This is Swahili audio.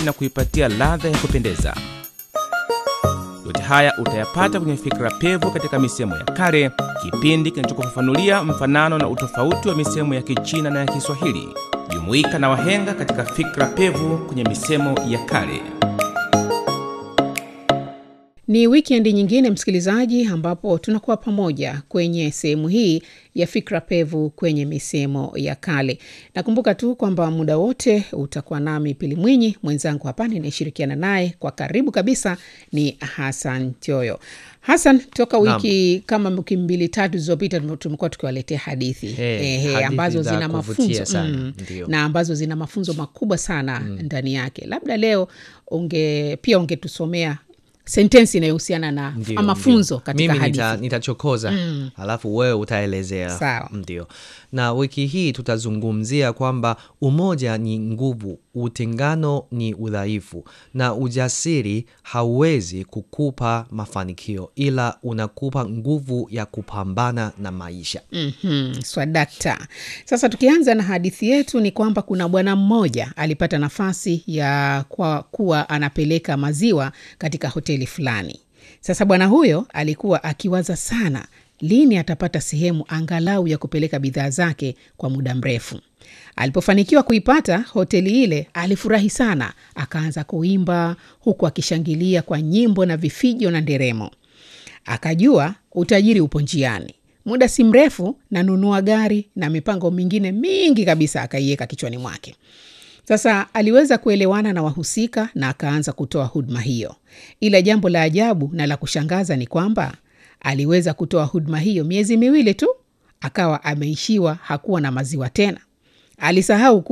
na kuipatia ladha ya kupendeza. Yote haya utayapata kwenye Fikra Pevu katika misemo ya kale, kipindi kinachokufafanulia mfanano na utofauti wa misemo ya Kichina na ya Kiswahili. Jumuika na wahenga katika Fikra Pevu kwenye misemo ya kale. Ni wikendi nyingine msikilizaji, ambapo tunakuwa pamoja kwenye sehemu hii ya fikra pevu kwenye misemo ya kale. Nakumbuka tu kwamba muda wote utakuwa nami Pili Mwinyi, mwenzangu hapa ninayeshirikiana naye kwa karibu kabisa ni Hasan Tioyo. Hasan, toka wiki kama wiki mbili tatu zilizopita tumekuwa tukiwaletea hadithi Hey, ehe, hadithi ambazo za zina kuvutia mafunzo sana, ndio. na ambazo zina mafunzo makubwa sana ndani yake. Labda leo unge pia ungetusomea sentensi inayohusiana na Ndio, mafunzo ndio. katika mimi hadithi. nita, nitachokoza alafu wewe utaelezea Sawa. ndio na wiki hii tutazungumzia kwamba umoja ni nguvu utengano ni udhaifu na ujasiri hauwezi kukupa mafanikio ila unakupa nguvu ya kupambana na maisha Mhm, swadakta. Sasa tukianza na hadithi yetu ni kwamba kuna bwana mmoja alipata nafasi ya kwa kuwa anapeleka maziwa katika hoteli fulani. Sasa bwana huyo alikuwa akiwaza sana lini atapata sehemu angalau ya kupeleka bidhaa zake kwa muda mrefu. Alipofanikiwa kuipata hoteli ile, alifurahi sana, akaanza kuimba huku akishangilia kwa nyimbo na vifijo na nderemo. Akajua utajiri upo njiani. Muda si mrefu nanunua gari na mipango mingine mingi kabisa akaiweka kichwani mwake. Sasa aliweza kuelewana na wahusika na akaanza kutoa huduma hiyo, ila jambo la ajabu na la kushangaza ni kwamba aliweza kutoa huduma hiyo miezi miwili tu, akawa ameishiwa, hakuwa na maziwa tena. Alisahau kuwa